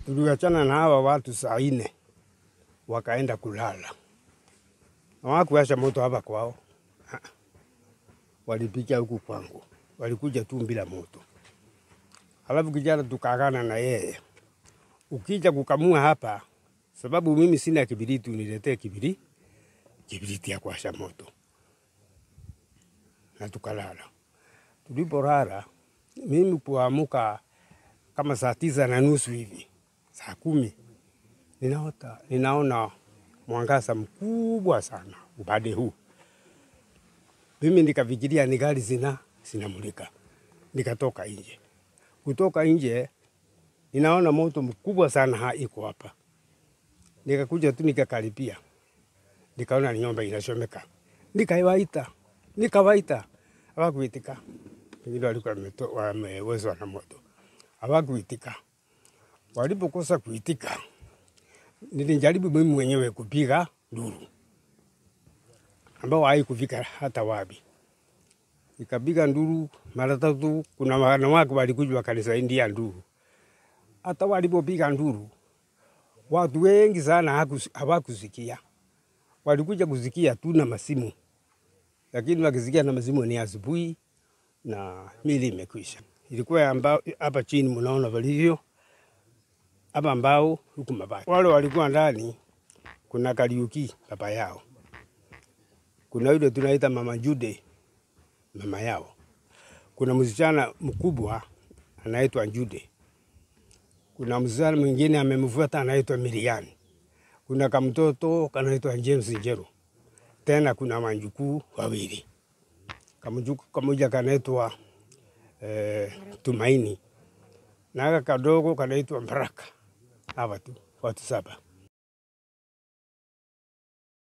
tuliachana na hawa watu saa nne wakaenda kulala, hawakuwasha moto hapa kwao, Ah, walipicha huku kwangu, walikuja tu bila moto. Alafu kijana tukaagana na yeye, ukija kukamua hapa, sababu mimi sina kibiriti, uniletee kibiri kibiriti ya kuwasha moto, na tukalala. Tulipolala mimi kuamuka kama saa tisa na nusu hivi, saa kumi ninaota, ninaona mwangaza mkubwa sana upande huu. Mimi nikafikiria ni gari zina zinamulika, nikatoka nje. Kutoka nje ninaona moto mkubwa sana ha iko hapa, nikakuja tu nikakaribia, nikaona ni nyumba inachomeka, nikaiwaita, nikawaita, hawakuitika. Pengine walikuwa wameto- wamewezwa na moto, hawakuitika. Walipokosa kuitika, nilijaribu mimi mwenyewe kupiga nduru ambao haikufika hata wapi. Nikapiga nduru mara tatu. Kuna wanawake walikuja wakanisaidia nduru. Hata walipopiga nduru, watu wengi sana hakus- hawakusikia, walikuja kusikia tu na masimu, lakini wakisikia na masimu ni asubuhi na mili imekwisha. Ilikuwa ambao hapa chini mnaona walivyo hapa ambao huku mabati. Wale walikuwa ndani, kuna Kariuki baba yao, kuna yule tunaita mama Jude mama yao, kuna msichana mkubwa anaitwa Jude, kuna msichana mwingine amemfuata anaitwa Miriam, kuna kamtoto kanaitwa James Njero, tena kuna manjukuu wawili, kamjukuu kamoja kanaitwa eh, Tumaini na aka kadogo kanaitwa Baraka. Hawa tu watu saba.